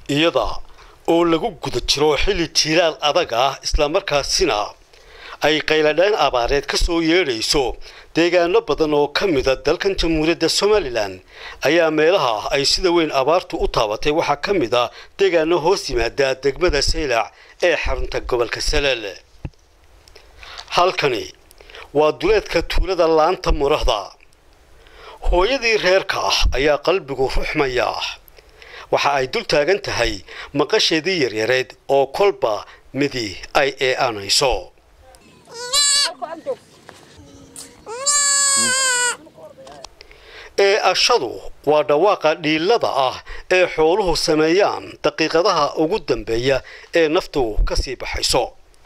iyada oo lagu guda jiro xilli jiiraal adag ah islamarkaasina ay qayladhaan abaareed ka soo yeedhayso deegaano badan oo ka mida dalkan jamhuuriyadda somalilan ayaa meelaha ay sida weyn abaartu u taabatay waxaa ka mid a deegaano hoos yimaada degmada saylac ee xarunta gobolka salel halkani waa duleedka tuulada laanta murahda hooyadii reerka ah ayaa qalbigu ruxmaya waxa ay dul taagan tahay maqasheedii yaryareed oo kolba midi ay ee'anayso ee-ashadu waa dhawaaqa dhiilada ah ee xooluhu sameeyaan daqiiqadaha ugu dambeeya ee naftu ka sii baxayso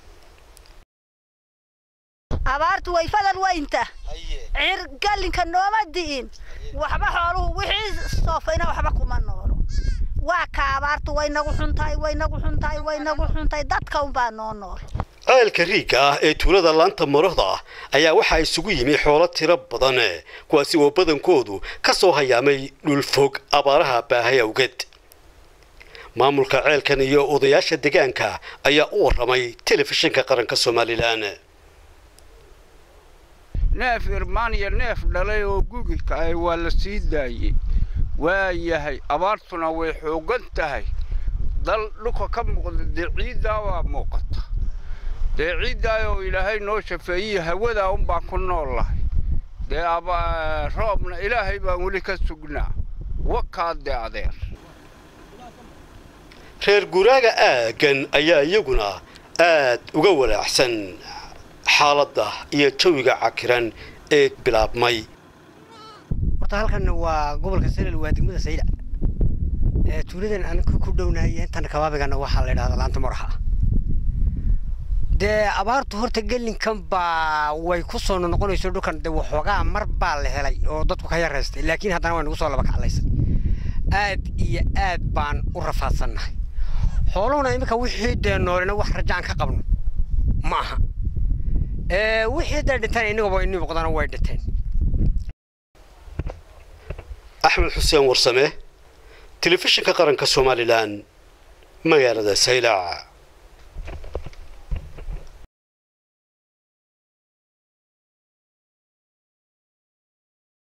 abaartu way fadal weynta cirgallinka nooma di'in waxba xooluhu wixii soofayna waxba kuma noolo waa ka abaartu way nagu xuntahay way nagu xuntahay way nagu xuntahay dadka unbaa noo nool ceelka riigga ah ee tuulada laanta marahda ah ayaa waxaa isugu yimi xoolo tiro badan kuwaasi oo badankoodu ka soo hayaamay dhulfog abaaraha baahay awgeed maamulka ceelkan iyo odayaasha deegaanka ayaa u warramay telefishinka qaranka somalilan neef irmaan iyo neef dhalay oo gugika ah waa la sii daayey waa yahay abaartuna way xooggan tahay dal dhulka ka muuqda dee ciiddaa waa muuqata dee ciiddaa oo ilaahay noo shafeeyey hawadaa unbaan ku nool lahay dee roobna ilaahay baan weli ka sugnaa wakaa dee adeer reer guraaga aaggan ayaa iyaguna aad uga walaacsan xaaladda iyo jawiga cakiran ee bilaabmay horta halkan waa gobolka salel waa degmada saylac tuuladan aan ku dhownahay intan kabaabigana waxaa la yidhahdaa laanta maraxa dee abaartu horta gelinkan baa way ku soo noqonayso dhulkan dee waxoogaa mar baa la helay oo dadku ka yaraystay laakiin haddana way nagu soo laba kaclaysay aad iyo aad baan u rafaadsannahay xooluhuna iminka wixii dee noolina wax rajaan ka qabno ma aha wixii dee dhintaan inagaba inii muuqdana way dhinteen axmed xuseen warsame telefishinka qaranka somalilan magaalada saylac